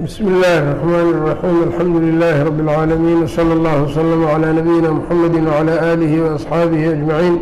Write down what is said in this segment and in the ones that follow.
بسم الله الرحمن الرحيم الحمد لله رب العالمين وصلى الله وسلم على نبينا محمد وعلى آله وأصحابه أجمعين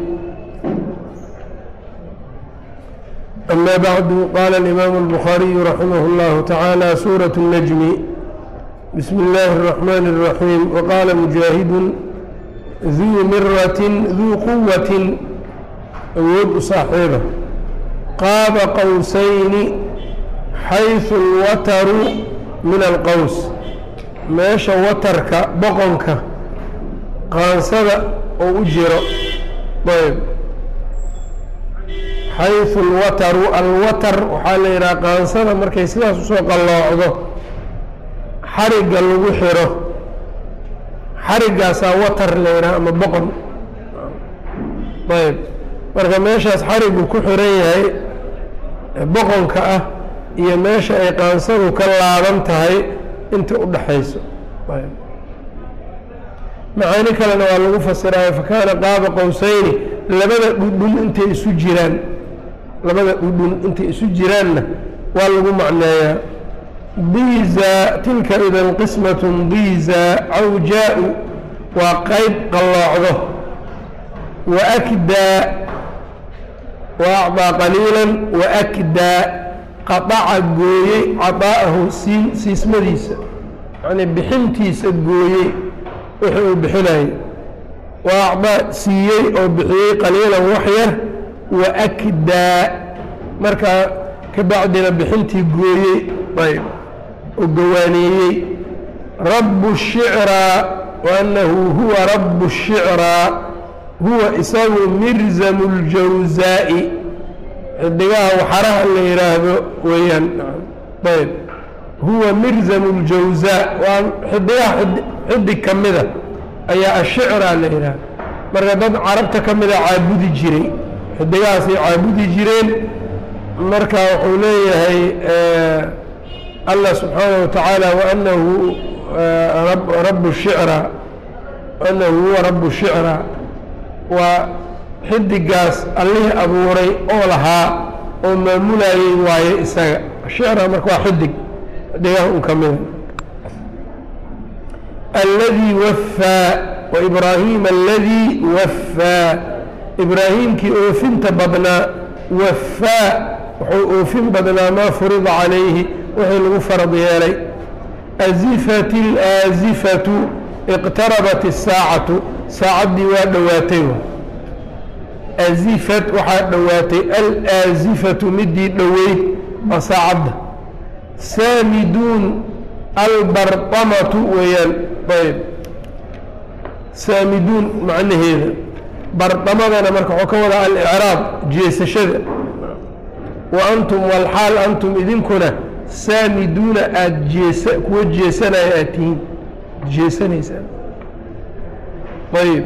أما بعد قال الإمام البخاري رحمه الله تعالى سورة النجم بسم الله الرحمن الرحيم وقال مجاهد ذو مرة ذو قوة awood u saaxiiba qaaba qowsayni xayثu اlwataru min alqows meesha watarka boqonka qaansada oo u jiro ayb xayثu اlwataru alwatar waxaa la yidhaha qaansada markay sidaas usoo qalloocdo xarigga lagu xiro xariggaasaa watar la yidhaha ama boqon ayb marka meeshaas xarigu ku xiran yahay boqonka ah iyo meesha ay qaansadu ka laaban tahay inta u dhaxayso macaani kalena waa lagu fasiraayo fakaana qaaba qowsayni labada dhudhun intay isu jiraan labada dhudhun intay isu jiraanna waa lagu macneeyaa diza tilka idan qismat diza cawjaa-u waa qeyb qalloocdo waakdaa waacdaa qaliila waakdaa qadaca gooyey cadaa'ahu sii siismadiisa yacnii bixintiisa gooyey wixii uu bixinayay waacdaa siiyey oo bixiyey qaliilan wax yar waakdaa markaa ka bacdina bixintii gooyey ayb oo gawaaneeyey rabu shicraa waanahu huwa rabu shicraa huwa isagu mirzamu اljawzaa'i xidigaha waxaraha la yidhaahdo weeyaan ayb huwa mirzamu اljawzaa waa xidigaha xidig ka mida ayaa ashicraa la yidhahda marka dad carabta ka mida caabudi jiray xidigahaasay caabudi jireen marka wuxuu leeyahay allah subxaanaه wa tacaala waanahu rabu shicraa anahu huwa rabu shicraa waa xidigaas allihii abuuray oo lahaa oo maamulayey waaye isaga shicra marka waa xidig xidigaha un ka mida alladii waffaa wa ibraahiima aladii waffaa ibraahiimkii oofinta badnaa waffaa wuxuu oofin badnaa maa furida calayhi wixii lagu farad yeelay azifat اlaazifatu iqtarabat الsaacatu saacaddii waa dhowaatay azifat waxaa dhowaatay alaazifatu midii dhoweyd waa saacadda saamiduun albartamatu weeyaan ayb saamiduun macnaheeda bardamadana marka waxuu ka wadaa alicraab jeesashada wa antum walxaal antum idinkuna saamiduuna aada jeesa kuwa jeesanaya aada tihiin jeesanaysaan ayb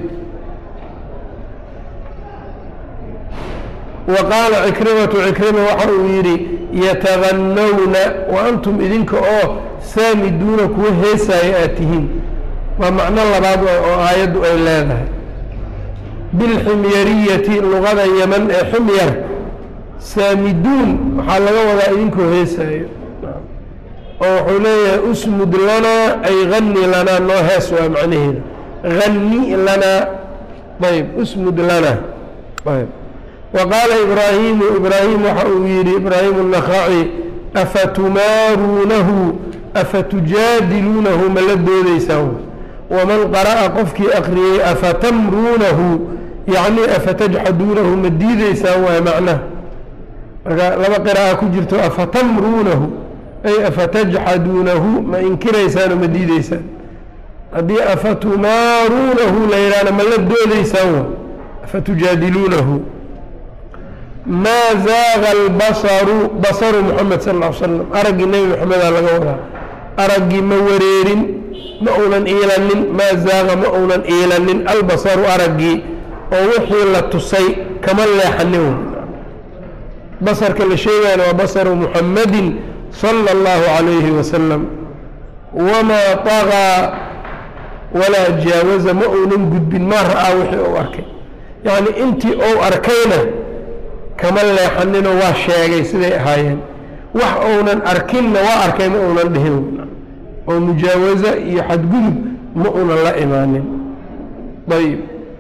waqaala cikrimatu cikrima waxa uu yidhi yataganawna wa antum idinka oo saamiduuna kuwa heesaaya aad tihiin waa macno labaad oo aayaddu ay leedahay bilximyariyati luqada yeman ee ximyar saamiduun waxaa laga wadaa idinkoo heesaayo oo wuxuu leeyahay usmud lanaa ay hani lanaa noo hees waa macnaheeda hani lanaa ayb usmud lanaa ayb waqaala ibraahimu ibraahim waxa uu yidhi ibraahimu الnakhaci afatumaaruunahu afatujaadiluunahu ma la doodaysaan waman qara'a qofkii akriyey afatamruunahu yacni afatajxaduunahu ma diideysaan waay macnaha marka laba qira'a ku jirto afatamruunahu ay afatajxaduunahu ma inkiraysaanoo ma diideysaan haddii afatumaaruunahu la yidhahna ma la doodaysaan wa afatujaadiluunahu maa zaaga albasaru basaru moxamed sal ll ly slam araggii nebi moxamedaa laga wadaa araggii ma wareerin ma uunan iilanin maa zaaga ma uunan iilanin albasaru araggii oo wixii la tusay kama leexanin basarka la sheegayana waa basaru muxamadin sala allahu calayhi wasalam wamaa طagaa walaa jaawaza ma uunan gudbin maa ra'aa wixii uu arkay yacni intii ou arkayna kama leexaninoo waa sheegay siday ahaayeen wax uunan arkinna waa arkay ma uunan dhihin oo mujaawaza iyo xadgudub ma uunan la imaanin ayib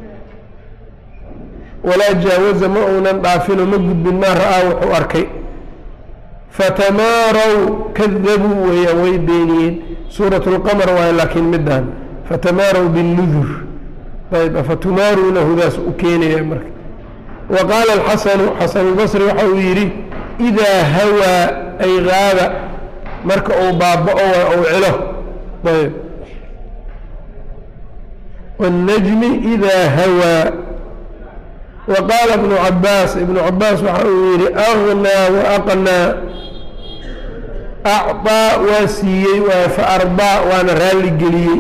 walaa jaawaza ma uunan dhaafino ma gudbin maa ra'aa wuxuu arkay fatamaarow kadabuu weeyaan way beeniyeen suurat lqamar waaye laakiin midaan fatamaarow binnudur ayb afatumaaruunahudaas u keenaya marka wa qaala alxasanu xasan albasri waxa uu yidhi idaa hawaa ay gaaba marka uu baaba'o waa uu cilo ayb wاnnajmi idaa hawaa wa qaala ibnu cabaas ibnu cabaas waxa uu yidhi agnaa waaqnaa acطaa waa siiyey waa fa arbaa waana raalli geliyey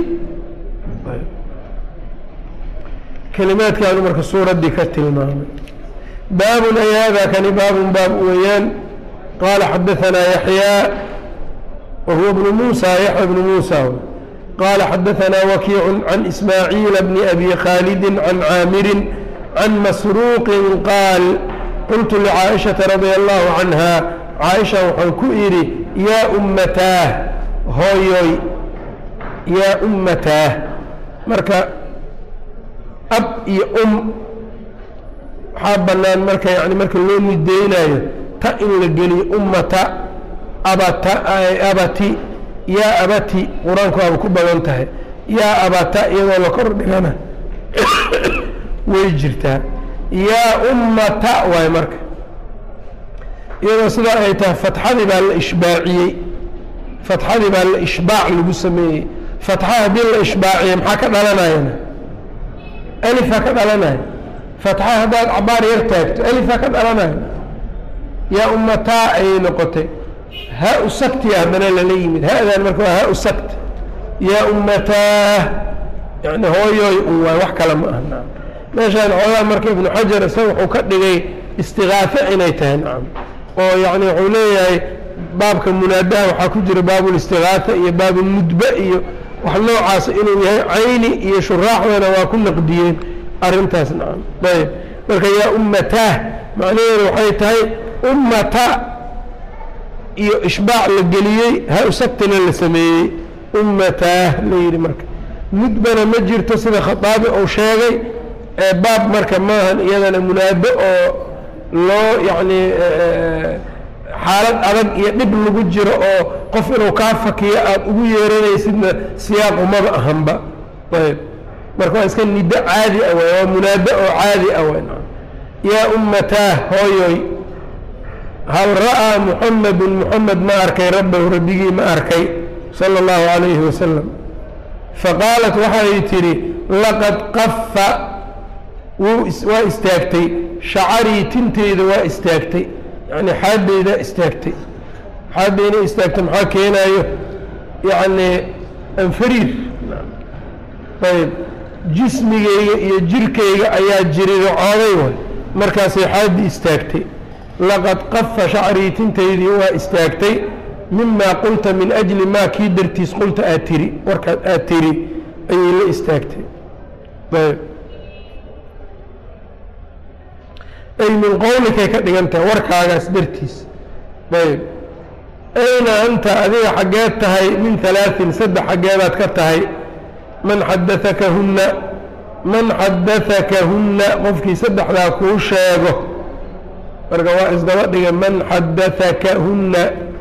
kelimaadkaanu marka suuraddii ka tilmaamay baabun ay hada kani baabun baab weeyaan qaala xadaanaa yaxyaa wa huwa bnu muusa yaxya bnu muusa qaala xadaanaa wakiicu can ismaaciila bni abi khaalidi can caamirin can masruuqin qaal qultu licaaishata radia allahu canha caaisha waxaan ku idhi yaa ummataah hooyoy yaa ummataah marka ab iyo um waxaa bannaan marka yani marka loo nideynaayo ta in la geliyo ummata abata abati yaa abati qur-aanku waaba ku badan tahay yaa abata iyadoo la kor dhigana way jirtaa yaa ummata waay marka iyadoo sidaa ay tahay fatxadii baa la ishbaaciyey fatxadii baa la ishbaac lagu sameeyey fatxa haddii la ishbaaciye maxaa ka dhalanayana alifaa ka dhalanaya fatxa haddaad cabaar yar taagto alifaa ka dhalanaya yaa ummataa ayay noqotay haa-u saktiya haddana lala yimid ha-dan marka waa haa-u sakt yaa ummataa yani hooyoy un waay wax kale ma aha nacam meeshaan xoogaa marka ibnu xajar isaga wuxuu ka dhigay istikaafe inay tahay nacam oo yani wuxuu leeyahay baabka munaadaha waxaa ku jira baabulistikaata iyo baabulmudbe iyo wax noocaas inuu yahay cayni iyo shuraaxdana waa ku naqdiyeen arrintaas nacam ayb marka yaa ummataah macnaheedu waxay tahay ummata iyo ishbaac la geliyey ha usagtina la sameeyey ummataah la yidhi marka mudbana ma jirto sida khataabi uu sheegay ee baab marka maahan iyadana munaado oo loo yacni xaalad adag iyo dhib lagu jiro oo qof inuu kaa fakiyo aada ugu yeeranaysidna siyaaq umaba ahanba ayb marka waa iska nido caadi ah way waa munaado oo caadi ah way yaa ummataah hooyoy hal ra'aa muxamedun muxamed ma arkay rabbahu rabbigii ma arkay sala allahu calayhi wasalam faqaalat waxay tidhi laqad qafa wuu waa istaagtay shacarii tinteyda waa istaagtay yani xaadeyda istaagtay xaadeyna istaagtay maxaa keenaayo yacni anfariir ayb jismigeyga iyo jirkeyga ayaa jirirocooday way markaasay xaadii istaagtay laqad qafa shacrii tintaydii waa istaagtay mimaa qulta min ajli maa kii dartiis qulta aad tiri warkaad aad tiri ayay la istaagtay ayb ay min qowlikay ka dhigan tahay warkaagaas dartiis ayb ayna anta adiga xaggeed tahay min halaaثin saddex xaggeedaad ka tahay man xadaakahunna man xadaakahunna qofkii saddexdaa kuu sheego marka waa isdaba dhiga man xadaakahunna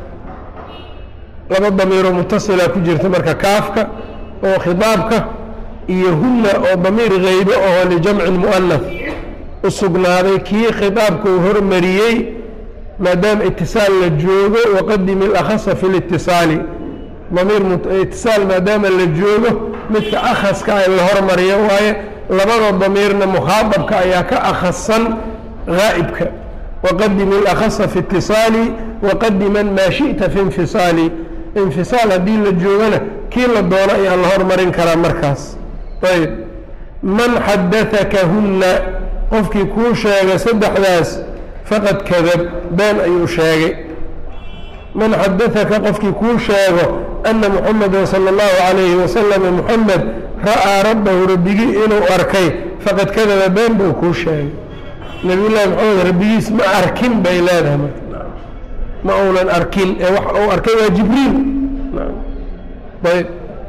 laba damiiroo mutasila ku jirta marka kaafka oo khidaabka iyo hunna oo damiir haybo oo lijamci mu'anas u sugnaaday kii khidaabka uu hormariyey maadaama itisaal la joogo waqadimi اlakhasa fi litisaali damiir itisaal maadaama la joogo midka akhaska a la hormariyo waaye labada damiirna mukhaadabka ayaa ka akhasan gaa'ibka waqadimi اlakhasa fi itisaali waqadiman maa shiئta fi infisaali infisaal haddii la joogona kii la doono ayaa la hormarin karaa markaas ayb man xadaakahunna qofkii kuu sheega saddexdaas faqad kadab been ayuu sheegay man xadaaka qofkii kuu sheego ana muxameda sala allahu calayhi wasalama muxamed ra'aa rabbahu rabbigii inuu arkay faqad kadaba been buu kuu sheegay nabiyullaahi maxamed rabbigiis ma arkin bay leedahay marka ma uunan arkin ee wax uu arkay waa jibriil ayb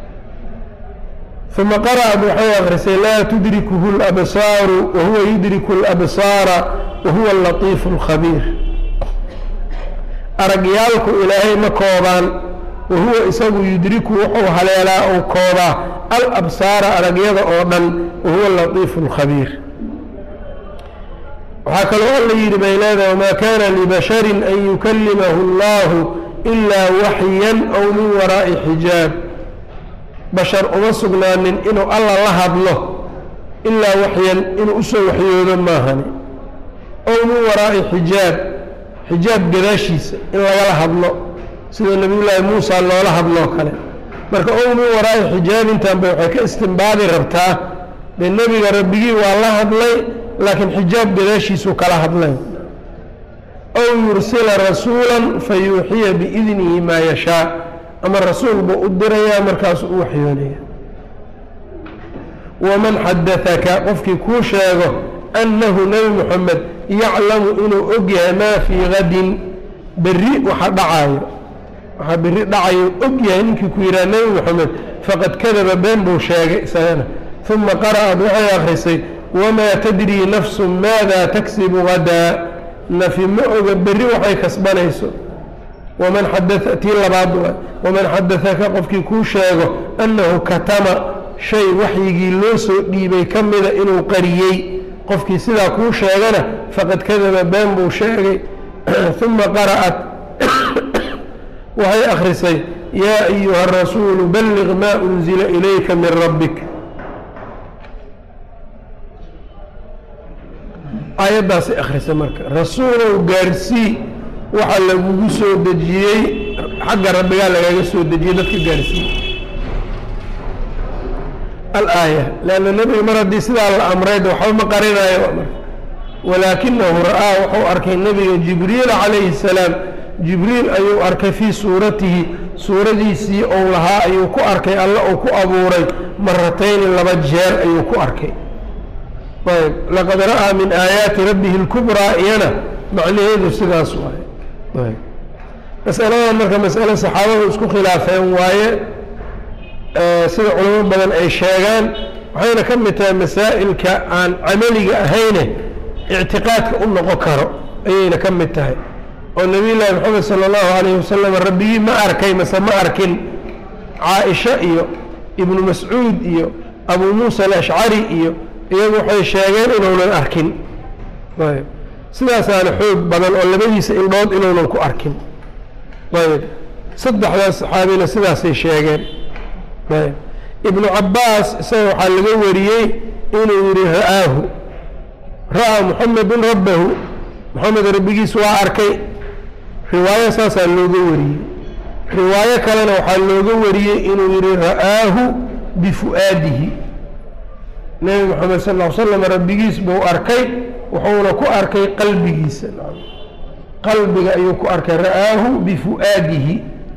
uma qara'ad waxay akrisay laa tudrikuhu اlabsaaru wahuwa yudriku اlabsaara wahuwa alatiifu اlkhabiir aragyaalku ilaahay ma koobaan wahuwa isagu yudriku wuxuu haleelaa ou koobaa alabsaara aragyada oo dhan wahuwa alatiifu اlkhabiir waxaa kaloo alla yidhi bay leedahay wamaa kana libasharin an yukalimahu اllahu ilaa waxyan aw min waraa'i xijaab bashar uma sugnaanin inuu alla la hadlo ilaa waxyan inuu usoo waxyoodo maahani ow min waraa'i xijaab xijaab gadaashiisa in lagala hadlo sida nebiyullaahi muusa loola hadloo kale marka ow min waraa'i xijaab intaanba waxay ka istimbaadi rabtaa dee nebiga rabbigii waa la hadlay laakiin xijaab gadaashiisuu kala hadlay ow yursila rasuula fayuuxiya biidnihi maa yashaa ama rasuul buu u dirayaa markaasuu u waxyoonaya waman xadaaka qofkii kuu sheego annahu nebi moxamed yaclamu inuu og yahay maa fii gadin berri waxa dhacaayo waxaa berri dhacayo og yahay ninkii ku yidhaha nebi moxamed faqad kadaba been buu sheegay isagana uma qara'ad waxay akhrisay wamaa tadrii nafsu maada taksibu gadaa nafi ma oga berri waxay kasbanayso waman xadaa tii labaad waay waman xadaaka qofkii kuu sheego annahu katama shay waxyigii loo soo dhiibay ka mida inuu qariyey qofkii sidaa kuu sheegana faqad kadaba been buu sheegay uma qara'at waxay akhrisay yaa ayuha arasuulu balliq maa unzila ilayka min rabbik aayaddaasay akhrisay marka rasuulow gaarsii waxaa lagugu soo dejiyey xagga rabbigaa lagaga soo dejiyey dadka gaarsiiye alaaya leanna nebiga mar haddii sidaa la amrayd waxba ma qarinayo walaakinahu ra'aa wuxuu arkay nebiga jibriil calayhi salaam jibriil ayuu arkay fii suuratihi suuradiisii ou lahaa ayuu ku arkay alla uu ku abuuray maratayni laba jeer ayuu ku arkay ayb laqad ra'aa min aayaati rabbihi اlkubraa iyana macnaheedu sidaas waaye masaladan marka masale saxaabadu isku khilaafeen waaye sida culamo badan ay sheegaan waxayna ka mid tahay masaa'ilka aan camaliga ahayne ictiqaadka u noqon karo ayayna ka mid tahay oo nabiy llaahi maxamed sala allahu alayhi wasalam rabbigii ma arkay mase ma arkin caaisha iyo ibnu mascuud iyo abuu muusa alashcari iyo iyagu waxay sheegeen inuunan arkin ayb sidaasaana xoog badan oo labadiisa indhood inuunan ku arkin ayb saddexdaas saxaabina sidaasay sheegeen ayb ibnu cabbaas isaga waxaa laga wariyey inuu yihi ra'aahu ra'aa muxamedun rabbahu moxamed rabbigiis waa arkay riwaayo saasaa looga wariyey riwaayo kalena waxaa looga wariyey inuu yihi ra'aahu bifu'aadihi nebi moxamed sal ll slam rabbigiis buu arkay wuxuuna ku arkay qalbigiisa qalbiga ayuu ku arkay ra'aahu bifu'aadihi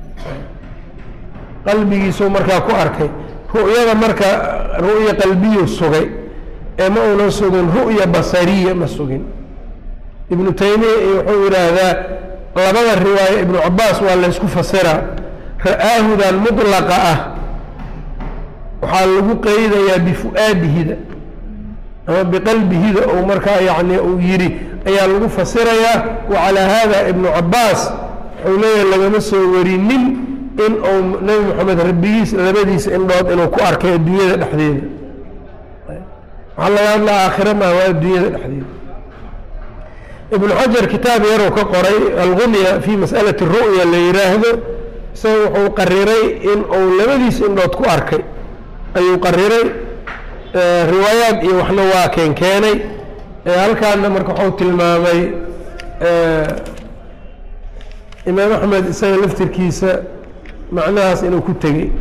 qalbigiisuu markaa ku arkay ru'yada marka ru'ya qalbiyu sugay ee ma uunan sugin ru'ya basariya ma sugin ibnu taymiya wuxuu yidhaahdaa labada riwaayo ibnu cabaas waa laysku fasiraa ra'aahudan mudlaqa ah waxaa lagu qeydayaa bifu'aadihida ama biqalbihida ou markaa yani uu yidhi ayaa lagu fasirayaa wacalaa hada ibnu cabaas wuxuu leeyahay lagama soo warinin in uu nebi moxamed rabbigiis labadiisa indhood inuu ku arkay adduunyada dhexdeeda waxaa laga hadlaa aakhira maa waa adduunyada dhexdeeda ibnu xajar kitaab yaruu ka qoray algunya fi mas'alati ru'ya la yidhaahdo isaga wuxuu qariray in uu labadiisa indhood ku arkay ayuu qariray riwaayaad iyo waxna waa keen keenay halkaana marka waxuu tilmaamay imaam axmed isaga laftirkiisa macnahaas inuu ku tegey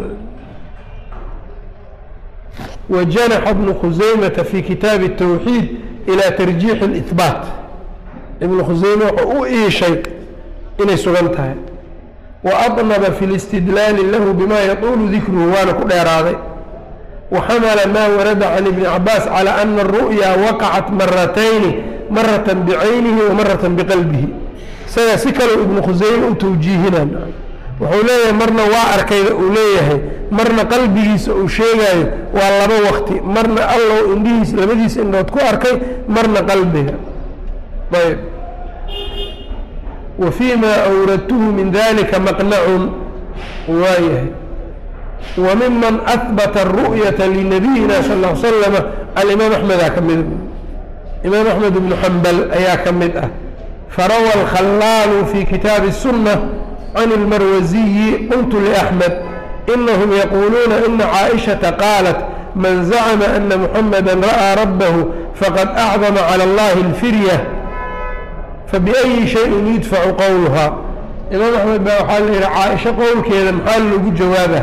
wajanaxa bnu khusaymata fi kitaabi الtawxiid ilى tarjiixi اlإhbaat ibnu khusayme wuxuu u iishay inay sugan tahay waadnaba fi اlistidlaali lahu bima yaطulu dikruhu waana ku dheeraaday waxamala ma warada can ibni cabaas calى ana الru'ya waqacat maratayni marata bicaynihi wa marata biqalbihi isaga si kale ibnu khuseyme u tawjiihinaan wuxuu leeyahay marna waa arkayda uu leeyahay marna qalbigiisa uu sheegaayo waa laba wakti marna allow indhihiisa labadiisa indhood ku arkay marna qalbiga ayb wa fii ma awradtuhu min dalika maqnacun waayahay wa miman ahbata aru'yata linabiyina sal l slama alimaam axmedaa ka mida imaam axmed ibnu xambal ayaa ka mid ah farawa alkhallaalu fi kitaabi الsunة can اlmarwasiyi qultu liأxmed inahum yaquuluuna ina caaئiشhaةa qaalat man zacma ana muxamada ra'aa rabbahu faqad acdama calى اllahi اlfirya fabiأyi shayin yudfacu qowluha imaam axmed baa waxaa la yidhi caaisho qowlkeeda maxaa loogu jawaaba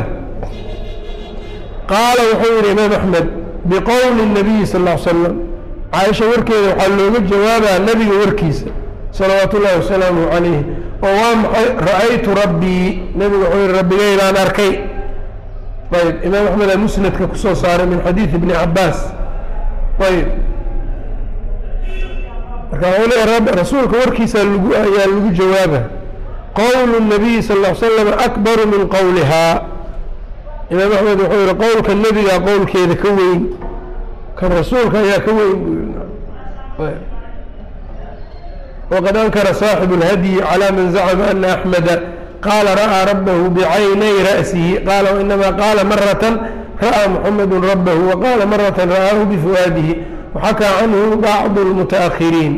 qaala wuxuu yidhi imaam axmed biqowli الnabiyi sal ا l slam caaisha warkeeda waxaa looga jawaabaa nebiga warkiisa salawaatu ullahi wasalaamu calayh oo waa maxay ra'aytu rabbii nebigu wuxuu yihi rabbigaydaan arkay ayb imaam axmed aa musnadka kusoo saaray min xadiidi ibni cabaas ayb marka wuxuu leeya rasuulka warkiisa lagu ayaa lagu jawaaba qowlu الnabiyi sal ll slam akbaru min qowlihaa imaam axmed wuxuu yihi qowlka nebiga qowlkeeda ka weyn kan rasuulka ayaa ka weyn buu yii wqad ankara صaaxibu اlhadyi calى man zacma ana axmeda qaala ra'aa rabbahu bicaynay ra'sihi qaala wainama qaala marata ra'aa muxamadu rabbahu waqaala marata ra'aahu bifu'aadihi waxakaa canhu bacdu اlmutaأkhiriin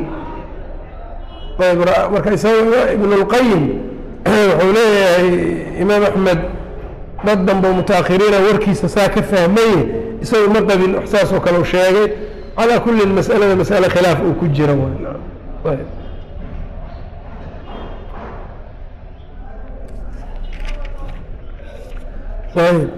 marka isaga ibn اlqayim wuxuu leeyahay imaam axmed dad danbo mutaأkhiriina warkiisa saa ka fahmaye isagu ma qabin wax saas oo kale u sheegay calaa kulli mas'alada mas'ale khilaaf uu ku jira ayb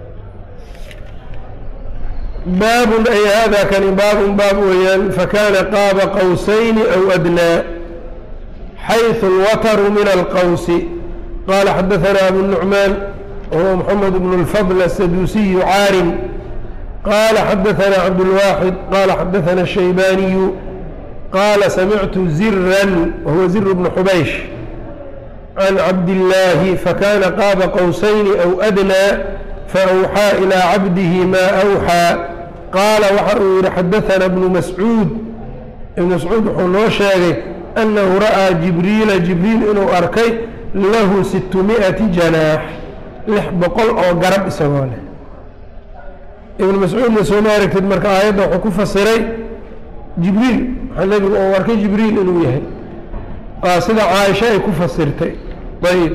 baabun ay hada kani baabun baab weeyaan fakana qaaba qowsayni aw adnaa xayثu اlwatru min alqowsi qala xadaثana abu الnucmaan whuwa mxamed bn اlfضl aلsaduusiyu caarim qala xadaثana cabdالwaaxid qala xadaثana الshaybaniyu qala samictu ziran wahuwa zir bn xubaysh can cabdillaahi fakana qaaba qowsayni aw adnaa faawxaa ilaa cabdihi maa awxaa qaala waxa uu yihi xadaثana bnu mascuud ibnu mascuud wuxuu noo sheegay annahu ra'aa jibriila jibriil inuu arkay lahu sitmiئati janaax lix boqol oo garab isagoo leh ibnu mascuudna sooma aragtid marka aayadda wuxuu ku fasiray jibriil waxaa nebigu uu arkay jibriil inuu yahay waa sida caaisha ay ku fasirtay ayb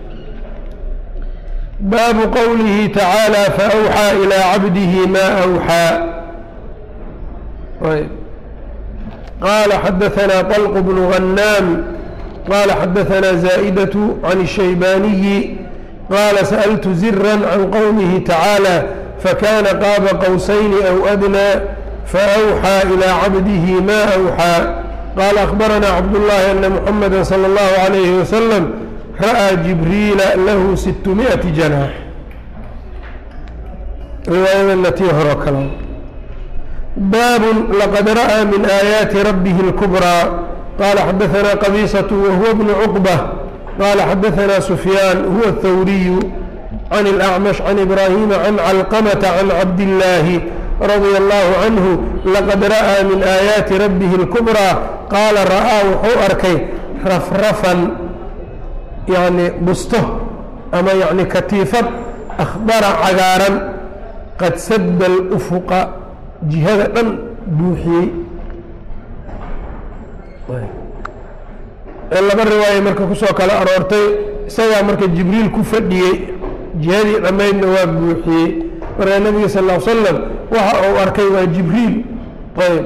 baabu qowlihi tacaalى faأwxىa ilىa cabdihi ma أwxىa ayb qala xadaثna طلq bn غnaam qala xadaثna زائdaة عan الشhaybaniyi qala sأltu zirا can qowmihi tacaalى fakana qaaba qowsayni أw أdnى faأwxىa ilىa cabdihi ma أwxىa qala أخbarana cabdالlahi ana mحamada slى الlahu عalayه waslم ra'aa jibriila lahu sitmiئati janaax riwaayadana tii horoo kale baabun laqad ra'aa min aayaati rabbihi اlkubrىa qala xadaثana qabiisaة wahuwa bnu cuqbة qala xadaثana sufyaan huwa الthawriyu can الأcmash can ibrahima can calqamةa can cabdillaahi radia allahu canhu laqad ra'aa min aayaati rabbihi اlkubrىa qaala ra'aa wuxuu arkay rafrafan yacni busto ama yacni katiifad akhdara cagaaran qad sadda alufuqa jihada dhan buuxiyey ee laba riwaaya marka kusoo kala aroortay isagaa marka jibriil ku fadhiyey jihadii dhammaydna waa buuxiyey marka nebiga sal ll ly slam waxa uu arkay waa jibriil ayb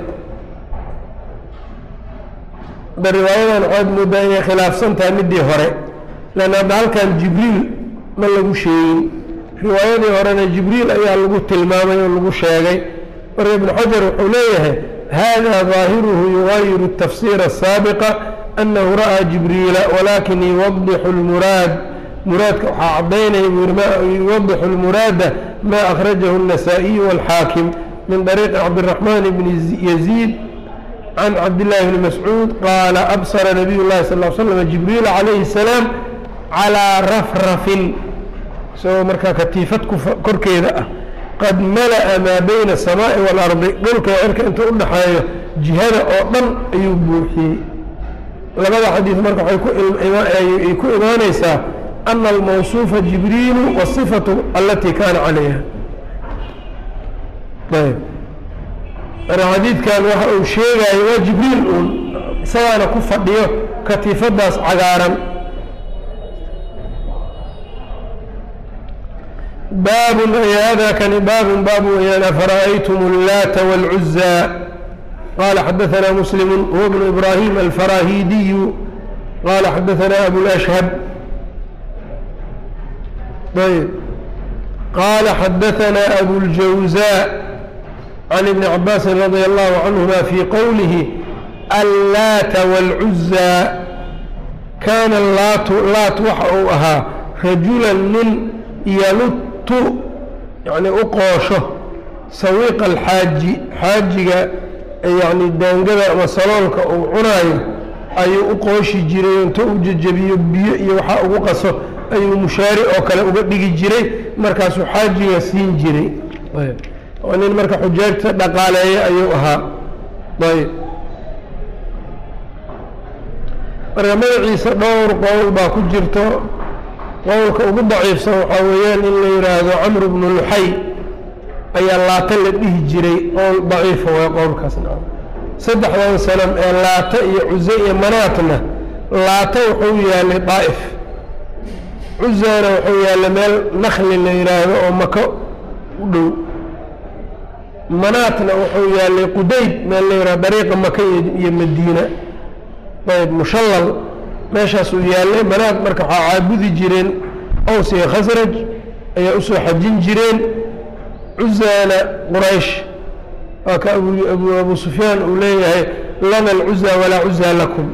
hadda riwaayadan waxaad moodaa inay khilaafsan tahay midii hore leanna hadda halkan jibriil ma lagu sheegin riwaayadii horena jibriil ayaa lagu tilmaamay oo lagu sheegay marka ibnu xajar wuxuu leeyahay hada ظaahiruhu yugayiru الtafsir الsaabiqa أnahu ra'aa jibriila walakin yuwadixu اlmuraad muraadka waxaa cadaynaya buu yihi yuwadixu اlmuraada ma akhrajahu النasaaئiyu wاlxaakim min طariiqi cabdالرaحman bni yaziid can cabdillaahi bni mascuud qaala absara nabiy llahi sal l slam jibriil calayhi الsalaam calىa rafrafin isagoo markaa katiifad korkeeda ah qad mala'a maa bayna الsamaaءi wاlardi dhulka cirka inta u dhaxeeyo jihada oo dhan ayuu buuxiyey labada xadiid marka waxay ku imaanaysaa ana almawsuufa jibriilu waصifatu alatii kaana calayha ayb marka xadiidkan waxa uu sheegayo waa jibriil uun isagaana ku fadhiyo katiifadaas cagaaran baabun ay hada kani baabun baab weyaan afara'aytum اllaata wاlcuzaa qala xadaثna muslim huwa bnu ibrahim alfarahidiyu qala xadaثna abulashhab ayb qala xadaثna abuاljawزاء can ibni cabaasi radi allahu canهuma fi qowlihi allaata wاlcuzaa kaana laatu laat waxa uu ahaa rajulan nin yalutu yani u qoosho sawiiqa alxaaji xaajiga yani daangada ama saloolka uu cunaayo ayuu u qooshi jiray inta u jejebiyo biyo iyo waxaa ugu qaso ayuu mushaari oo kale uga dhigi jiray markaasuu xaajiga siin jiray oo nin marka xujaajta dhaqaaleeya ayuu ahaa ayb marka magaciisa dhowr qowl baa ku jirto qowlka ugu daciifsan waxaa weeyaan in la yidhaahdo camr bnu luxay ayaa laata la dhihi jiray qowl daciifa waa qowlkaasna saddexdan sanam ee laata iyo cuse iyo manaatna laata wuxuu yaalay daa'if cuzana wuxuu yaallay meel nakli la yidhaahdo oo mako u dhow manaatna wuxuu yaallay qudayd meel la yidhahdo dariiqa maka iyo madiina ayb mushallal meeshaasuu yaallay manaat marka waxaa caabudi jireen ows iyo khasraj ayaa usoo xajin jireen cuzana quraysh waa ka abu abu sufyaan uu leeyahay lana alcuza walaa cuza lakum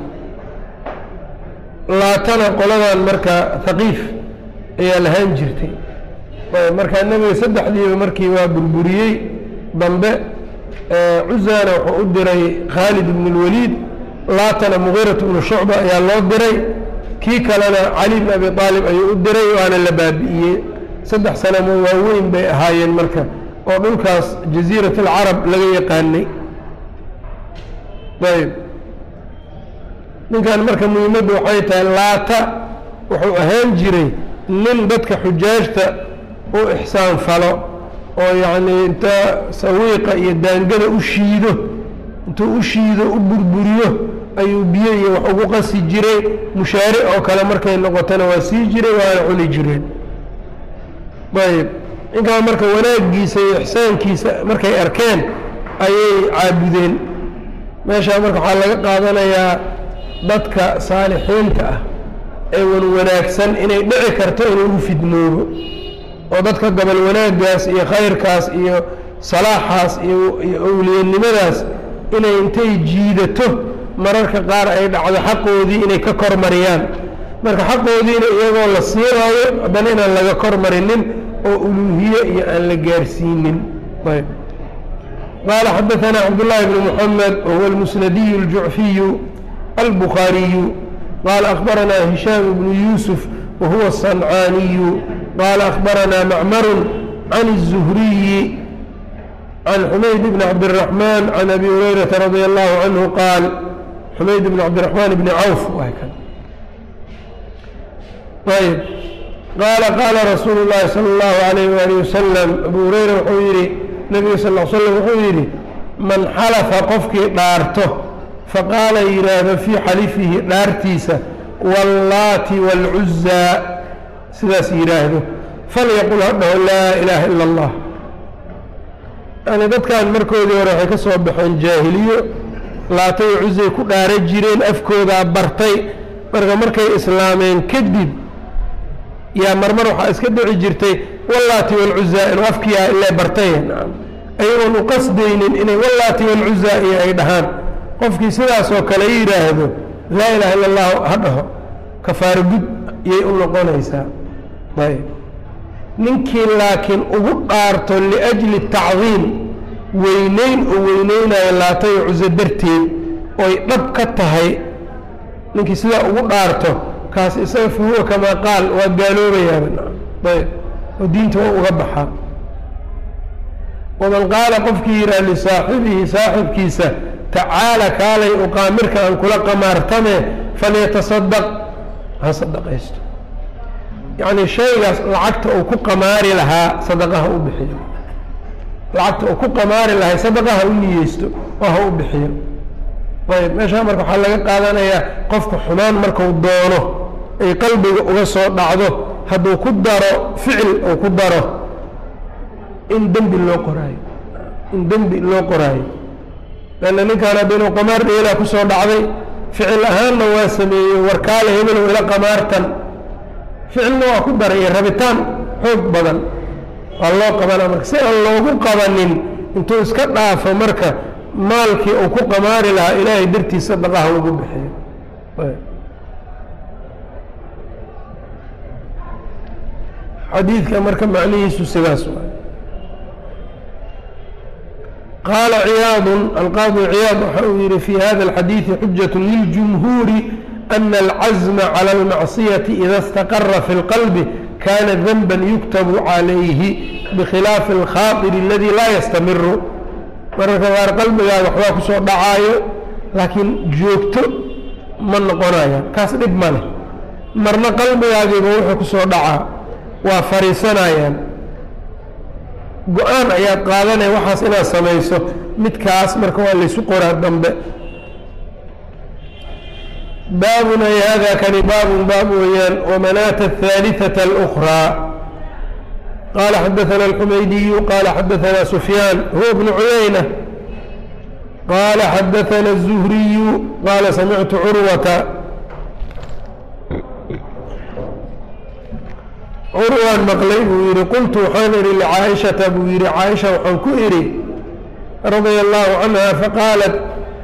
laatana qoladan marka haqiif ayaa lahaan jirtay markaa nebiga saddexdiiba markii waa burburiyey dambe cuzana wuxuu u diray khaalid ibn اlwaliid laatana mugiirat bnu shucba ayaa loo diray kii kalena cali bn abi aalib ayuu u diray waana la baabi'iyey saddex sanamo waaweyn bay ahaayeen marka oo dhulkaas jaziirat alcarab laga yaqaanay ayb ninkan marka muhiimaddu waxay tahay laata wuxuu ahaan jiray nin dadka xujaajta u ixsaan falo oo yacnii inta sawiiqa iyo daangada u shiido intuu u shiido u burburiyo ayuu biyo iyo wax ugu qasi jiray mushaari oo kale markay noqotona waa sii jiray waana cuni jireen ayb ninkaa marka wanaaggiisa iyo ixsaankiisa markay arkeen ayay caabudeen meeshaa marka waxaa laga qaadanayaa dadka saalixiinta ah ee wan wanaagsan inay dhici karto in lagu fidnoobo oo dadka gobol wanaaggaas iyo khayrkaas iyo salaaxaas iyo owliyanimadaas inay intay jiidato mararka qaar ay dhacdo xaqoodii inay ka kor mariyaan marka xaqoodiina iyagoo la siinaayo haddana inaan laga kor marinin oo uluuhiye iyo aan la gaarsiinin ayb qaala xadaثana cabdالlahi bn mحamed wahuwa اlmusnadiyu اljucfiyu albukhaariyu qaala akhbarana hishaam bnu yuusuf wahuwa الصancaaniyu qaala akhbarana macmaru can الzuhriyi can xumayd bn cabdالرaحman can abi hurayrata radi allahu canhu qaal xumayd bn cabdالرaحman bni cawf ayb qaala qaala rasuulu اllahi salى اllahu alayh wali wasalam abu hureyra wuxuu yidhi nebiga sal l slam wuxuu yidhi man xalafa qofkii dhaarto faqaala yidhaahdo fii xalifihi dhaartiisa wallaati wاlcuzaa sidaas yidhaahdo falyaqul ha dhaho laa ilaaha ila اllah yani dadkan markoodii hore waxay ka soo baxeen jaahiliyo laatay cuzay ku dhaara jireen afkoodaa bartay marka markay islaameen kadib yaa marmar waxaa iska dhici jirtay wallaati walcuzaa inuu afkiyaa ile bartay ayagoon u qasdaynin inay wallaati walcuzaa iyo ay dhahaan qofkii sidaasoo kale yidhaahdo laa ilaha illa allahu ha dhaho kafaaro gud iyay u noqonaysaa ayb ninkii laakiin ugu dhaarto liajli tacdiim weyneyn oo weyneynayo laatayo cuso darteed oy dhab ka tahay ninkii sidaa ugu dhaarto kaas isaga fa huwa kamaa qaal waa gaaloobayaaba ayb oo diinta waa uga baxaa waman qaala qofkii yidhaha lisaaxibihi saaxibkiisa tacaala kaalay uqaamirka aan kula qamaartame falyatasadaq ha sadaqaysto yacni shaygaas lacagta uu ku qamaari lahaa sadaqaha u bixiyo lacagta uu ku qamaari lahay sadaqaha u niyeysto oo ha u bixiyo ayb meeshaa marka waxaa laga qaadanayaa qofka xumaan marku doono ay qalbiga uga soo dhacdo hadduu ku daro ficil uu ku daro in dembi loo qoraayo in dembi loo qoraayo lanna ninkaan hadda inuu qamaar dheelaa ku soo dhacday ficil ahaanna waa sameeyey warkaale hebelow ila qamaartan ficilna waa ku daray iyo rabitaan xoog badan waa loo qabanaa marka si aan loogu qabanin intuu iska dhaafo marka maalkii uu ku qamaari lahaa ilaahay dartiis sadaqaha ugu bixiyo xadiidka marka macnihiisu sidaas waay qaala ciyaadu alqaadi ciyaad waxa uu yihi fi hada alxadiidi xujaة liljumhuuri ana alcazma calى اlmacsiyati ida اstaqara fi اlqalbi kana danba yuktabu calayhi bikhilaafi اlkhaaطir aladi laa yastamiru mararka qaar qalbigaaga waxbaa kusoo dhacaayo laakiin joogto ma noqonaya kaas dhib ma leh marna qalbigaagiiba wuxuu kusoo dhacaa waa fariisanayaan go-aan ayaad qaadanaya waxaas inaad samayso midkaas marka waa laysu qoraa dambe baabun ay hada kani baabun baab weeyaan wamanaata ahaaliثaةa اlأkraa qala xadaثana اlxumaydiyu qala xadaثana sufyaan huwa bnu cuyayna qala xadaثana الzuhriyu qala samictu curwata curwaan maqlay buu yidhi qultu waxaan idhi licaaishata buu yidhi caaisha waxaan ku idhi radia allahu canha faqaalat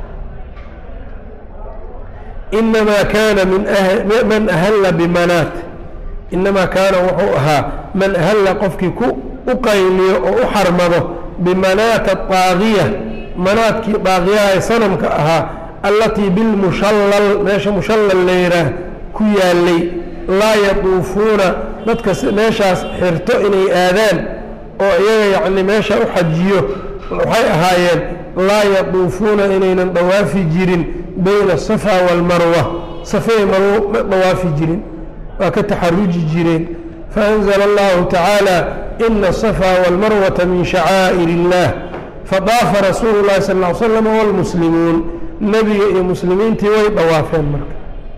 inamaa kaana man ahalla bimanaat inamaa kaana wuxuu ahaa man ahalla qofkii ku u qayliyo oo u xarmado bimanaata daagiya manaadkii daagiyaha ee sanamka ahaa allatii bilmushallal meesha mushallal layraah ku yaalay laa yatuufuuna dadka meeshaas xirto inay aadaan oo iyaga yacni meesha u xajiyo waxay ahaayeen laa yatuufuuna inaynan dhawaafi jirin bayna asafa waalmarwa safey marwo ma dhawaafi jirin waa ka taxaruji jireen faanzla allahu tacaala ina asafa waalmarwata min shacaa'ir illah fadaafa rasuulu llahi sal ll ly slam wاlmuslimuun nebiga iyo muslimiintii way dhawaafeen marka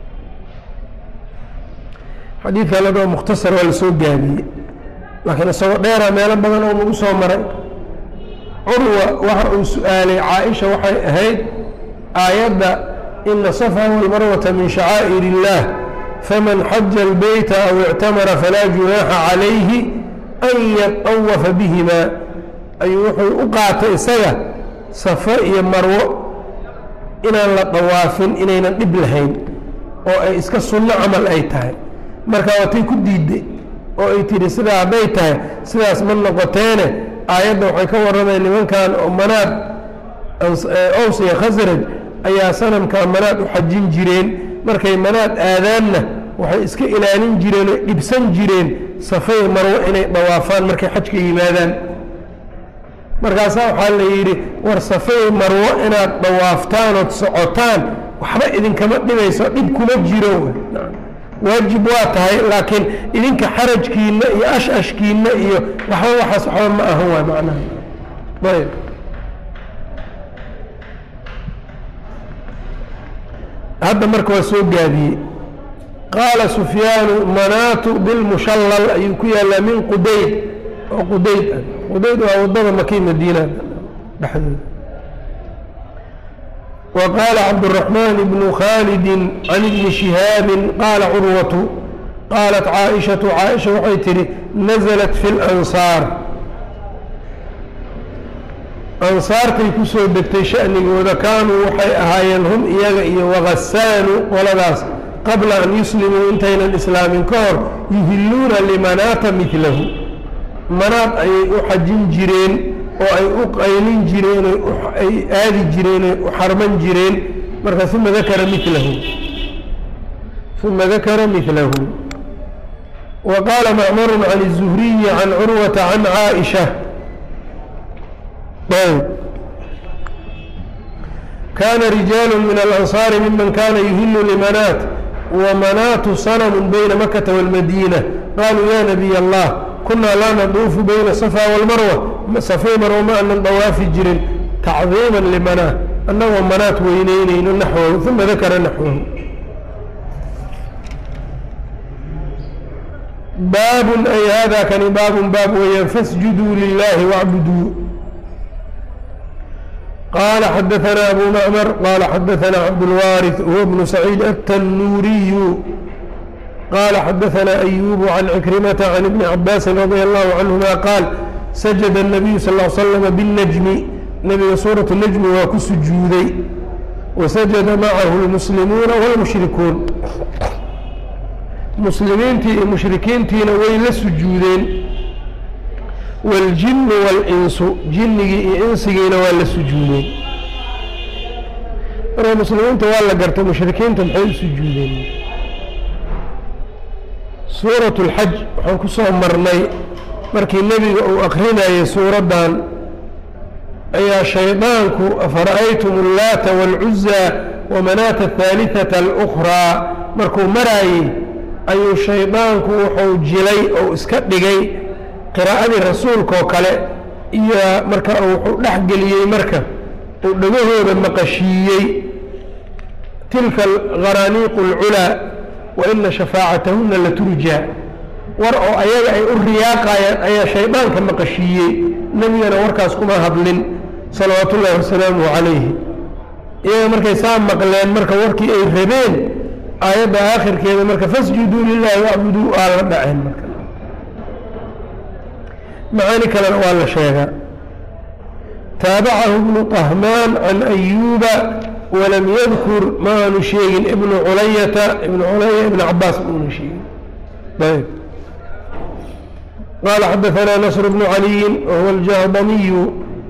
xadiidka ladhao mukhtasar waa lasoo gaabiyey laakiin isagoo dheera meelo badan oo nagu soo maray curwa waxa uu su-aalay caaisha waxay ahayd aayadda ina safa walmarwata min shacaa'ir illah faman xaja albeyta aw ictamara falaa junaaxa calayhi an yatawafa bihima ayuu wuxuu u qaatay isaga safo iyo marwo inaan la dawaafin inaynan dhib lahayn oo ay iska sunno camal ay tahay marka waatay ku diidday oo ay tidhi sidaa hadday tahay sidaas ma noqoteene aayadda waxay ka warramayan nimankan oo manaad ows iyo khasraj ayaa sanamkaa manaad u xajin jireen markay manaad aadaanna waxay iska ilaalin jireen oo dhibsan jireen safay marwo inay dhawaafaan markay xajka yimaadaan markaasaa waxaa la yidhi war safay marwo inaad dhawaaftaan ood socotaan waxba idinkama dhibayso dhib kuma jiro waajib waa tahay laakiin idinka xarajkiina iyo ash-ashkiina iyo waxba waxaas waxba ma ahan waay macnaha ayb hadda marka waa soo gaabiyey qaala sufyaanu manaatu bilmushallal ayuu ku yaallaa min qudayd oo qudayd ah qudayd waa wadada maki madiina dhexdooda وqال cبدالرحمن بن khالد عن بن شهاaب qاaل cروة qاaلت cاaئشhaة cاaئشha waxay tihi نزلت في الأنصاar أnsaartay ku soo degtay شhأnigooda kaanuu waxay ahaayeen hum iyaga iyo وغasaanu qoladaas qabla an yuslimuu intaynan islaamin ka hor yuhiluuna لmanaata miثlahu manaad ayay u xajin jireen oo ay u qaylin jireen ay aadi jireen u xarman jireen marka uma dakara milahu uma dakara milahu wa qaala macmaru can الzuhriyi can curwata can caaisha kana rijaalu min alansaari miman kana yuhilu limanaat wamanaatu sanmu bayna makata wاlmadiina qaluu ya nabiy allah kunaa laa naduufu bayna safa wاlmarwa safay marwa ma anan dawaafi jirin tacdiima limanaa annagoo manaat weyneyneyno naxwahu uma dakara naxwahu baabun ay hada kani baabun baab weeyaan fasjuduu lilahi wacbuduu qala xadaثna abu mcmr qala xadaثna cabdاlwariث huwa bnu saciid التنuriyu qala xadaثna أyub can cikrimata can ibni cabaasi radي الlahu canهuma qaal sajad الnabiyu sal ا slm bالnajmi nabiga suuraة الnajmi waa ku sujuuday wasajada macahu اlmuslimuuna wاlmushrikuun muslimiintii iyo mushrikiintiina way la sujuudeen waاljinu wاlinsu jinnigii iyo insigiina waa la sujuudeen marka muslimiinta waa la gartay mushrikiinta maxay u sujuudeen suuraة اlxaj waxaan ku soo marnay markii nebiga uu akrinayay suuraddan ayaa shaydaanku afara'aytum اllaata wاlcuza wamanaata الثaaliثaةa اlأkhraa markuu maraayey ayuu shaydaanku wuxuu jilay oo iska dhigay qiraa'adii rasuulkaoo kale iyo marka wuxuu dhex geliyey marka uu dhagahooda maqashiiyey tilka algharaaniiqu اlculaa wa ina shafaacatahuna laturjaa war oo ayaga ay u riyaaqayaan ayaa shaydaanka maqashiiyey nebigana warkaas kuma hadlin salawaatu ullahi wasalaamuhu calayhi iyaga markay saa maqleen marka warkii ay rabeen aayadda aakhirkeeda marka fasjuduu lilahi wacbuduu aa la dhaceen marka macaani kalena waa la sheegaa taabacahu ibnu طahmaan can ayuuba walam yadkur ma aanu sheegin ibnu culayata ibnu culaya ibn cabaas maunu sheegin ayb qaala xadaثana nasr bnu caliyin wahuwa aljahdamiyu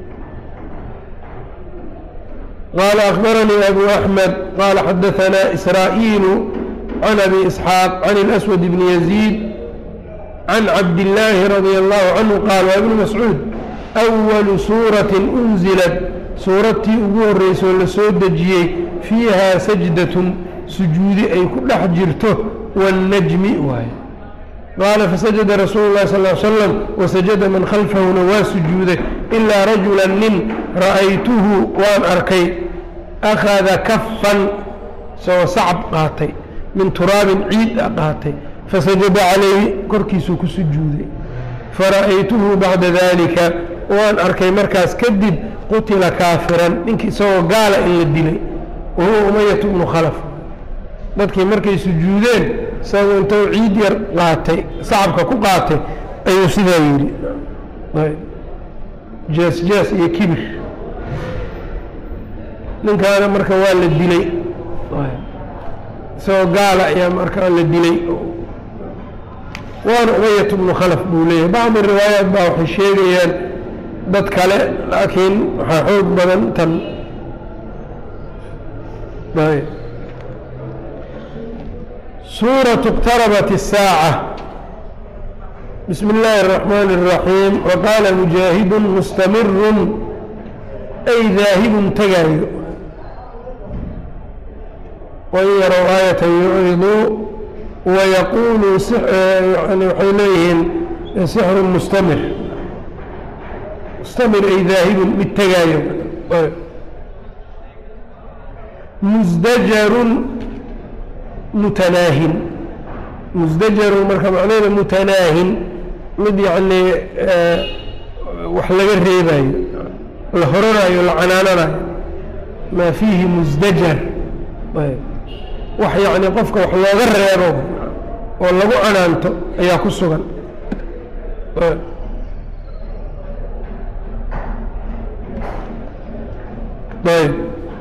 qaala akbaranii abu axmed qaala xadaثana israa'iilu can abi isxaaq can اlaswad bni yaziid can cabdillaahi radia allahu canhu qaal waa ibnu mascuud awalu suuratin unzilad suuradtii ugu horreysoo la soo dejiyey fiihaa sajdatun sujuudi ay ku dhex jirto waannajmi waaye qaala fasajada rasuulu llahi sal l slam wasajada man khalfahuna waa sujuuday ilaa rajulan nin ra'aytuhu waan arkay akhada kafan isagoo sacab qaatay min turaabin ciid a qaatay fasajada calayhi korkiisuu ku sujuuday fara'aytuhu bacda dalika waan arkay markaas kadib qutila kaafiran ninkii isagoo gaala in la dilay wa huwa umayatu bnu khalaf dadkii markay sujuudeen isagoo intou ciid yar qaatay sacabka ku qaatay ayuu sidaa yidhi jees jees iyo kibir ninkaana marka waa la dilay isagoo gaala ayaa markaa la dilay waana umayat bnu khalaf buu leeyahay bacdi riwaayaat baa waxay sheegayaan dad kale laakiin waxaa xoog badan tan suuraة اqtarabat الsaaعة bismi اllaahi الرaxmaan الraxiim waqaala mujaahidu mustamiru ay daahibun tegaayo wain yarow aayata yucriduu wayaquuluu waxay leeyihiin sixru mustamir mustamir ay daahibun mid tegaayo musdajarun mutanaahin musdajarun marka macnaheeda mutanaahin mid yacni wax laga reebayo la horanayo la canaananayo maa fiihi musdajar wax yacni qofka wax looga reebo oo lagu canaanto ayaa ku sugan ayb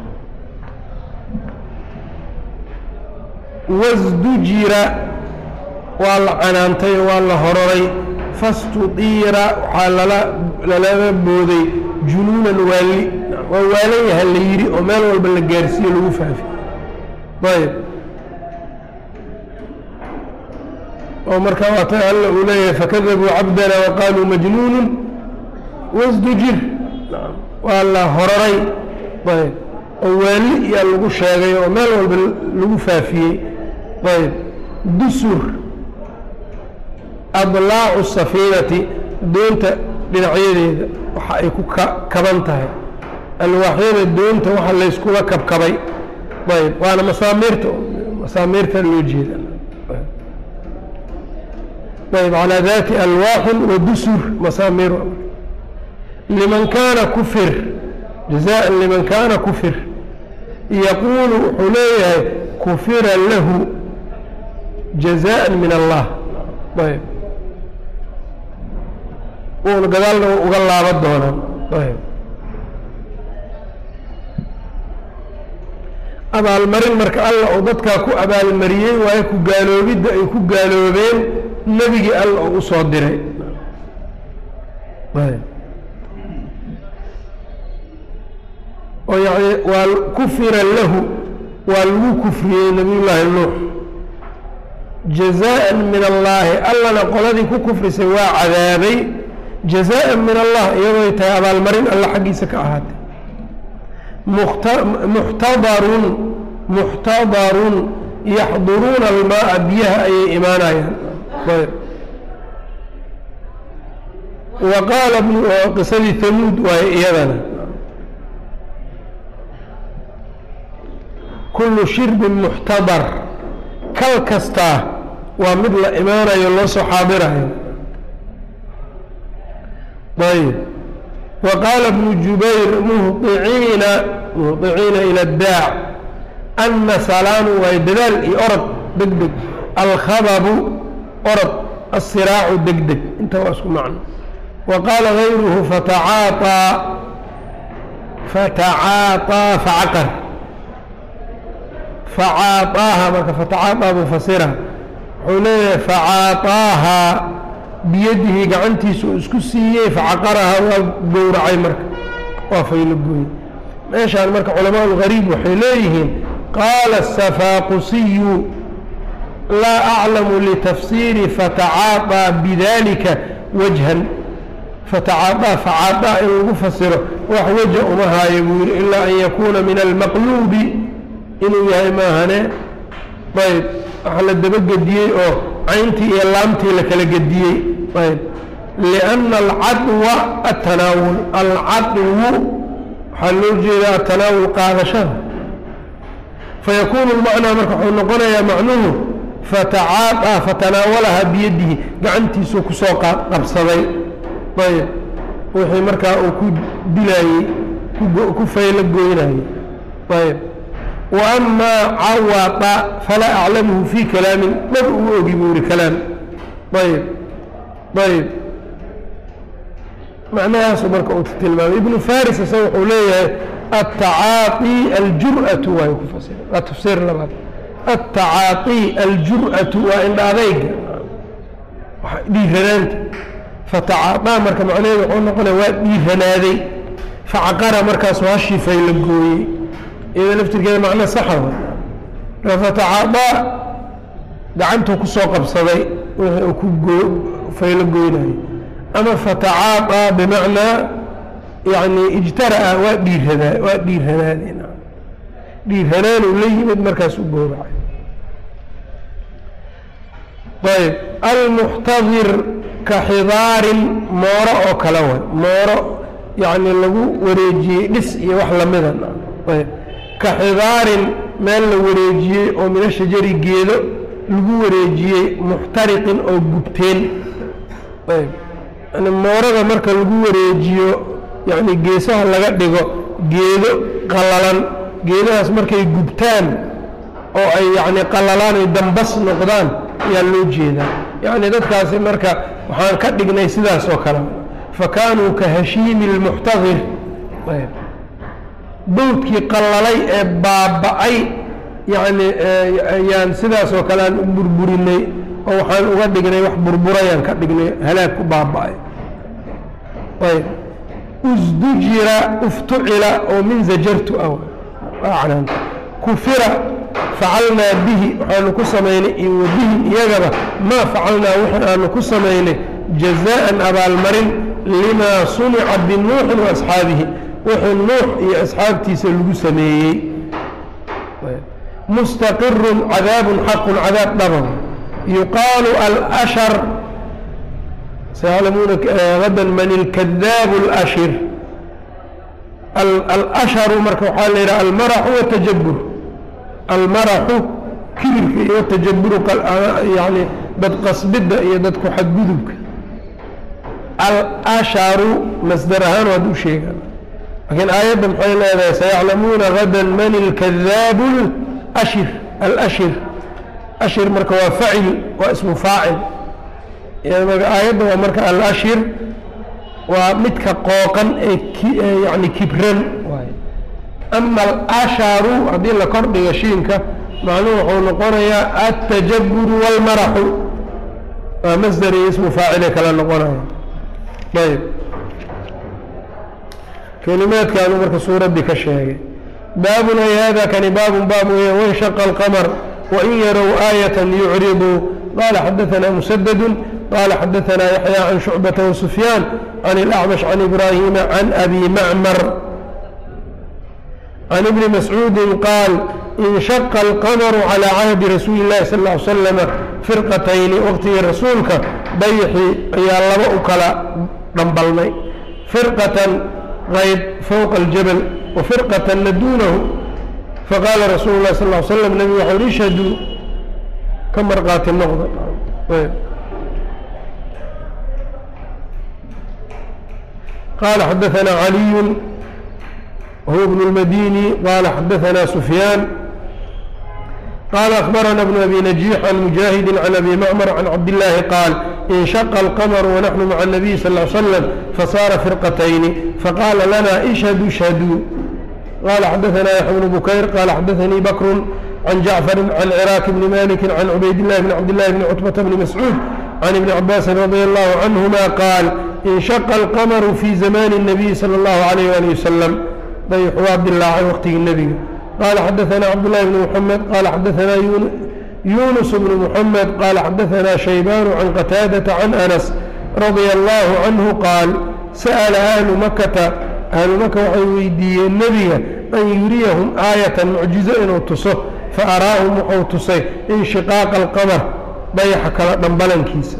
wasdujira waa la canaantay oo waa la hororay fastudiira waxaa lala lalala booday junuunan waali waa waalan yaha la yidhi oo meel walba la gaarsiiyo lagu faafi ayb oo markaa waata alla uu leeyahay fakadabuu cabdana waqaaluu majnuunu wasdujir waa la horaray ayb oo waali iyaa lagu sheegay oo meel walba lagu faafiyey ayb dusur adlaacu safiinati doonta dhinacyadeeda waxa ay ku kaban tahay alwaaxyada doonta waxa layskula kabkabay ayb waana masaamiirta masaamiirta loo jeeda ayb calaa daati alwaaxin wa dusur masaamiir liman kaana kufir jazaan liman kaana kufir yaquulu wuxuu leeyahay kufira lahu jazaan min allah ayb uuna gadaalna uga laaban doonaan ayb abaalmarin marka alla oo dadkaa ku abaalmariyey waayo ku gaaloobidda ay ku gaaloobeen nebigii alla oo u soo diray ayb oo yani waa kufira lahu waa lagu kufriyey nabiy llaahi nuux jazaan min allaahi allana qoladii ku kufrisay waa cadaabay jazaan min allah iyadooy tahay abaalmarin alla xaggiisa ka ahaatay muxtadarun muxtadarun yaxduruuna almaaa biyaha ayay imaanayaan wa qaala qisadii hamuud waaye iyadana kullu shirbin muxtadar kal kastaa waa mid la imaanayo loo soo xaadirayo ayb wa qaala bnu jubayr muhiciina muhطiciina ilى اdaac ana salaanu waay dadaal iyo orod deg deg alkhababu orod asiraacu deg deg inta waa isku macno wa qaala gayruhu fatacaaطaa fatacaaطaa facaqar facaaطaaha marka fatacaaطaa mufasira wuxuu leeyahay facaaطaaha biyadihi gacantiisa uu isku siiyey facaqaraha waa gowracay marka waa faylo gooye meeshaan marka culamaa اlgariib waxay leeyihiin qaala الsafaaqusiyu laa aclamu litafsiiri fatacaaطaa bidalika wajhan fatacaaطaa facaaطaa in lagu fasiro wax waja uma haayo buu yihi ilaa an yakuuna min almaqluubi inuu yahay maahane ayb waxa la dabagediyey oo cayntii iyo laamtii la kala gediyey ayb liأnna alcadwa atanaawul alcadwu waxaa loo jeedaa atanaawul qaadashada fayakuunu lmacnaa marka wuxuu noqonayaa macnuhu fatacaaطaa fatanaawalaha biyadihi gacantiisuu kusoo qabsaday ayb wixii markaa uu ku dilaayey ku faylo goynayey ayb وأmا cawطa falaa أclamhu fي kalaami dhab ugu ogi buu yihi kalaam ayb ayb macnahaasu marka uu tilmaamay ibnu faris isaga wuxuu leeyahay التacaaطي aljurأaةu waay ku fasira waa tafsiir labaad التacaaطي aljurأaةu waa indha adayga dhiiranaanta fatacaaطaa marka macnaheedu wuxuu noqonaya waa dhiiranaaday facaqara markaasu hashii fayla gooyey iyada laftirkeeda macno saxa wa fatacaadaa gacantuu kusoo qabsaday wixii uu ku goo faylo goynayo ama fatacaadaa bimacnaa yani ijtara'a waa dhiiradaa waa dhiiranaade dhiiranaanuu la yimid markaas u gooracay ayb almuxtadir ka xidaarin mooro oo kale way mooro yani lagu wareejiyey dhis iyo wax lamida ayb ka xidaarin meel la wareejiyey oo mina shajari geedo lagu wareejiyey muxtariqin oo gubteen ayb yani moorada marka lagu wareejiyo yacni geesaha laga dhigo geedo qallalan geedahaas markay gubtaan oo ay yacni qallalaan ay dambas noqdaan ayaa loo jeedaa yacni dadkaasi marka waxaan ka dhignay sidaas oo kale fa kaanuu ka hashiimi اlmuxtadir ayb bawdkii qallalay ee baaba'ay yacni ayaan sidaas oo kale aan u burburinay oo waxaan uga dhignay wax burburayaan ka dhignay halaag ku baaba'ay ayb usdujira uftucila oo min zajartu ah acnaanta kufira facalnaa bihi waxaanu ku samaynay iyo wabihim iyagaba maa facalnaa wixii aanu ku samaynay jazaan abaalmarin limaa sunica binuuxin wa asxaabihi wixii nuux iyo asxaabtiisa lagu sameeyey mustaqirun cadaabun xaqun cadaab dhaban yuqaalu alashar sayaclamuuna gadan man ilkadaabu alashir alasharu marka waxaa la yidhaha almaraxu watajabur almaraxu kibirka iyo watajaburu yani dad qasbidda iyo dadku xadgudubka alasharu masdar ahaan waad u sheegaan laakiin aayadda maxay leedahay sayaclamuuna gadan man ilkadaabu ashir alashir ashir marka waa facil waa ismu faacil aayadda waa marka alashir waa midka qooqan ee yani kibran ama alasharu haddii la kordhiga shiinka macnuhu wuxuu noqonayaa altajaburu walmaraxu waa masdar iyo ismu faacile kala noqonaya ayb kelimaadkaanu marka suuraddii ka sheegay baabun ay hada kani baabun baab weya wanshaqa alqamar wain yarow aayata yucriduu qala xadaثna musadadu qala xadaثna yaxya can shucbata wasufyaan can اlأcmash can ibrahima can abi macmar can ibni mascuudi qaal inshaqa alqamaru calى cahdi rasuuli اllahi sal ا ly slama firqatayni waqtigii rasuulka dayxii ayaa laba u kala dhambalnay firqatan qayb fowqa aljabal wa firqatanna duunahu faqaala rasuulu lah sal ly slam nebigu waxa uri ishhaduu ka marqaati noqda qaala xadaثna caliyu وهو ابن المديني قال حدثنا سفيان قال أخبرنا ابن أبي نجيح عن مجاهد عن أبي معمر عن عبد الله قال انشق القمر ونحن مع النبي صلى الله عليه وسلم فصار فرقتين فقال لنا اشهدوا اشهدوا قال حدثنا يحيى بن بكير قال حدثني بكر عن جعفر عن عراك بن مالك عن عبيد الله بن عبد الله بن عتبة بن مسعود عن ابن عباس رضي الله عنهما قال انشق القمر في زمان النبي صلى الله عليه وآله وسلم ضيح عبد الله عن وقته النبي قال حدثنا عبد الله بن محمد قال حدثنا يونس بن محمد قال حدثنا شيبان عن قتادة عن أنس رضي الله عنه قال سأل أهل مكة أهل مكة waxay weydiiyeen nebiga an yuriyahum aayatan mucjizo inuu tuso faaraahum wuxuu tusay inshiqaaqa alqamar dayaxa kala dhambalankiisa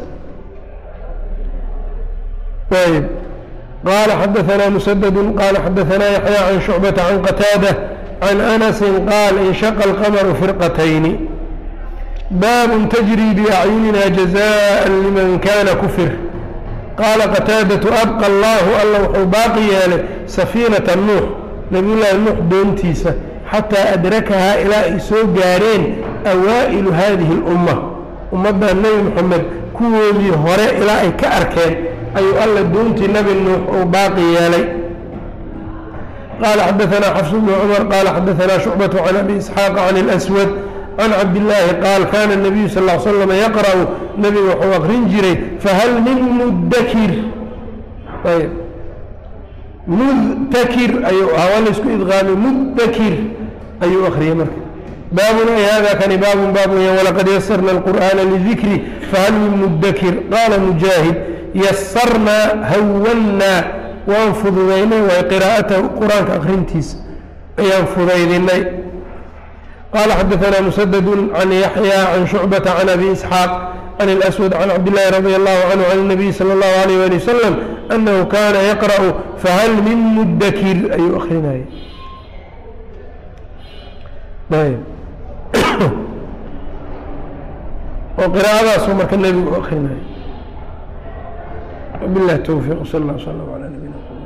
ayb قال حدثنا مسدد قال حدثنا يحيى عن شعبة عن قتادة عن أنس قال انشق القمر فرقتين باب تجري بأعيننا جزاء لمن كان كفر قال قتادة أبقى الله الله وxuu baaqi yeelay سفينة نوح نبي لahi نوح doontiisa xatىa أdركhaa ilaa ay soo gaareen أwaaئل hadihi الأمة ummadda nebi mxamed kuwoodii hore ilaa ay ka arkeen ayuu alla doontii nebi nuux uu baaqi yeelay qaala xadaثna xفs بن cmر qaala xadaثna شhucbaة عan abi isxaaq can الأswad can cabdillaahi qaal kana الnabiyu sal ا l slam yaqra'u nebigu wuxuu akrin jiray fahal min mudakir ayb mudtakir ayuu ahaa waa laysku idqaamay mudakir ayuu akriyey marka baabun ay hada kani baabun baab weya walaqad yasarna alqur'aana lidikri fahal min mudakir qaala mujaahid yasarnaa hawannaa waan fududaynay waay qiraa'atahu qur-aanka akrintiisa ayaan fudaydinay قال حدثنا مسدد عن يحيى عن شعبة عن أبي إسحاق عن الأسود عن عبد الله رضي الله عنه عن النبي صلى الله عليه وآله وسلم أنه كان يقرأ فهل من مدكر أي أخينا طيب وقراءة سمر النبي أخينا بالله التوفيق صلى الله وسلم على نبينا محمد